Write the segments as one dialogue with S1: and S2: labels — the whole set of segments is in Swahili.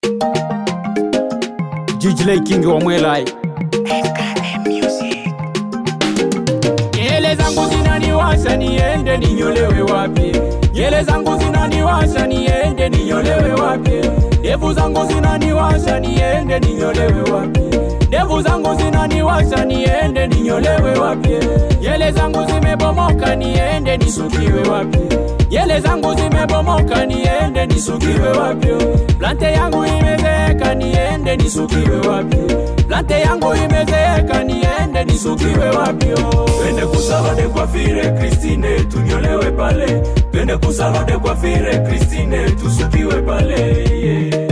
S1: Jijley King wa Mwelai. Nyele zangu zinaniwasha niende ninyolewe wapi? Nyele zangu zinaniwasha niende ninyolewe wapi? Ndevu zangu zinaniwasha niende ninyolewe wapi? Ndevu zangu zinaniwasha niende ninyolewe wapi? Nyele zangu zimebomoka niende nisukiwe wapi? Nyele zangu zimebomoka niende nisukiwe wapi? Plante yangu imezeeka niende nisukiwe wapi? Plante yangu imezeeka niende nisukiwe wapi?
S2: Twende kusalode kwa fire Christine tunyolewe pale, twende kusalode kwa fire Christine tusukiwe pale yeah.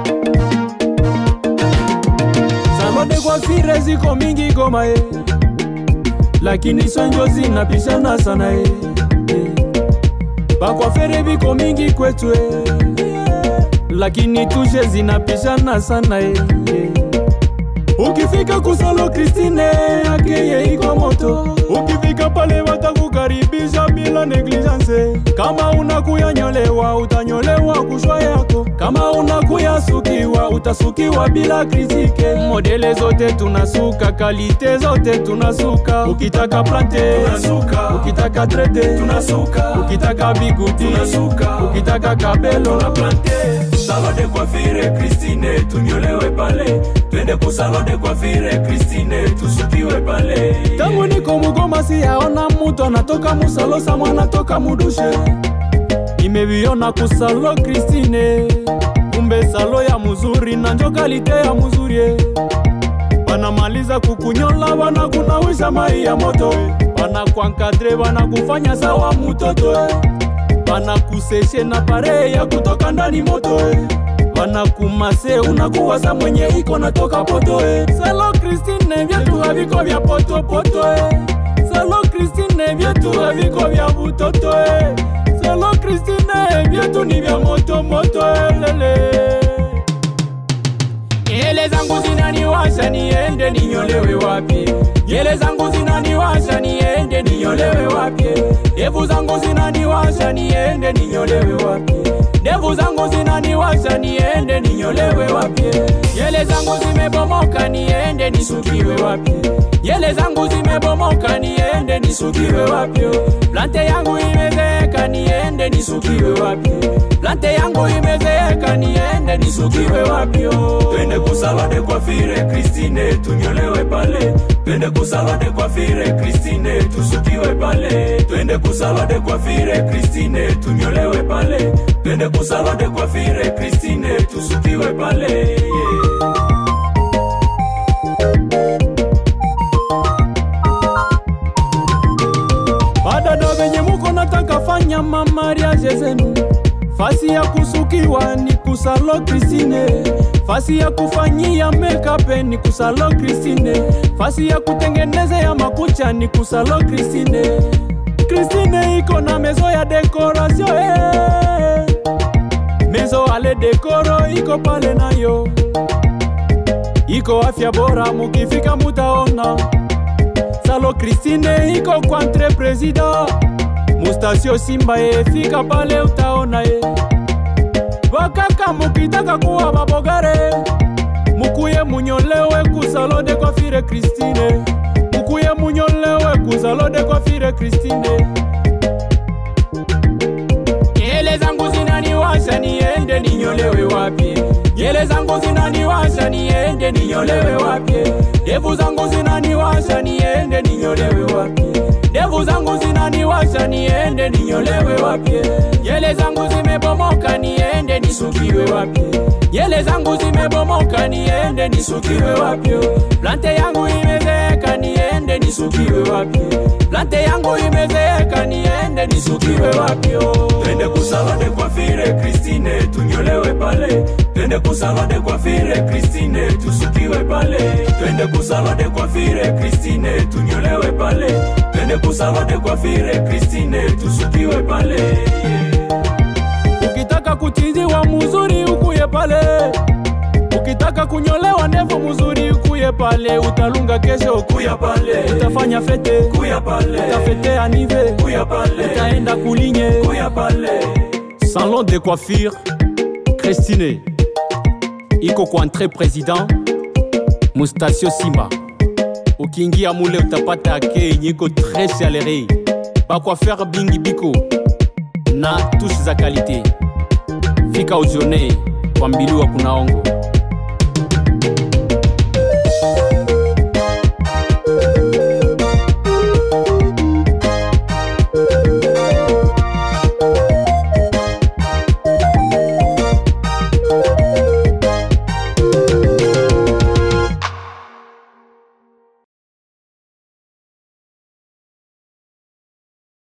S1: Salode kwa fire ziko mingi Goma eh. Lakini sonjo zinapishana sana eh. eh. Bakwafere biko mingi kwetu eh. Lakini tushe zinapishana sana eh. eh. Ukifika kusalo Kristine akeye iko moto, ukifika pale watakukaribisha bila negligence. Kama unakuya nyolewa utanyolewa kushwa yako, kama unakuya sukiwa utasukiwa bila kritike. Modele zote tunasuka, kalite zote tunasuka. Ukitaka plante
S2: Tunasuka.
S1: ukitaka trete
S2: Tunasuka.
S1: ukitaka biguti
S2: Tunasuka.
S1: ukitaka kabelo
S2: na plante salode kwa fire Christine tunyolewe pale, twende kusalode kwa fire Christine tusukiwe pale yeah.
S1: tangu niko mugoma siyaona mutu anatoka musalosa mwana toka mudushe nimeviona kusalo kristine kumbe salo ya muzuri na njo kalite ya muzuri eh. banamaliza kukunyola banakunawisha mai ya moto eh. banakwankadre banakufanya sawa mutoto eh. banakuseshe na pare ya kutoka ndani moto eh. banakumase unakuwaza mwenye iko natoka poto eh. salo kristine vyetu haviko vya potopoto eh. salo kristine vyetu haviko vya butoto eh. salo kristine vyetu ni vya motomoto eh, lele Nyele zangu zinaniwasha niende ninyolewe wapi? Nyele zangu zinaniwasha niende ninyolewe wapi? Ndevu zangu zinaniwasha niende ninyolewe wapi? Ndevu zangu zinaniwasha niende ninyolewe wapi? Nyele zangu zimebomoka niende nisukiwe wapi? Nyele zangu zimebomoka niende nisukiwe wapi? Plante yangu imezeeka niende nisukiwe wapi? Plante yangu imezeeka niende nisukiwe wapi?
S2: Twende kusalode kwa fire Christine tunyolewe pale, twende kusalode kwa fire Christine tusukiwe pale, twende kusalode kwa fire Christine tunyolewe pale, twende kusalode kwa fire Christine tusukiwe pale yeah.
S1: Badada venye muko nataka fanya mamariaje zenu, fasi ya kusukiwa ni kusalo Kristine, fasi ya kufanyia makeup ni kusalo Kristine, fasi ya kutengeneza ya makucha ni kusalo Kristine. Kristine iko na mezo ya decoration eh. Mezo ale dekoro iko pale nayo, iko afya bora, mukifika mutaona Salo Christine iko kwa entre president Mustasio Simba ye fika pale utaona ye Wakaka mukitaka kuwa babogare Mukuye munyolewe kusalo de kwa fire Christine Mukuye munyolewe kusalo de kwa fire Christine Nyele zangu zinaniwasha niende ninyolewe wapi? Nyele zangu zinaniwasha niende ninyolewe wapi? Ndevu zangu zinaniwasha niende ninyolewe wapi? Ndevu zangu zinaniwasha niende ninyolewe wapi? Nyele zangu zimebomoka niende nisukiwe wapi? Nyele zangu zimebomoka niende nisukiwe wapi? Plante yangu imezeeka niende nisukiwe wapi? Plante yangu imezeeka niende nisukiwe wapi?
S2: Twende kusalode kwa fire Christine tunyolewe pale, twende kusalode kwa fire Christine tusukiwe pale, twende kusalode kwa fire Christine tunyolewe pale, twende kusalode kwa fire Christine tusukiwe pale yeah.
S1: Ukitaka kuchiziwa muzuri ukuye pale, ukitaka kunyolewa ndevu muzuri ukuye pale, utalunga kesho
S2: Kuya pale,
S1: utafanya fete,
S2: kuya pale,
S1: utafete anive,
S2: kuya pale,
S1: utaenda kulinye.
S2: kuya pale.
S1: Salon de coiffure, Christine. iko kwa entre president mustasio simba ukiingia mule utapata ake yenye iko tres salere bakwafere bingi biko na tushe za kalite fika uzione kwa mbiliwa kunaongo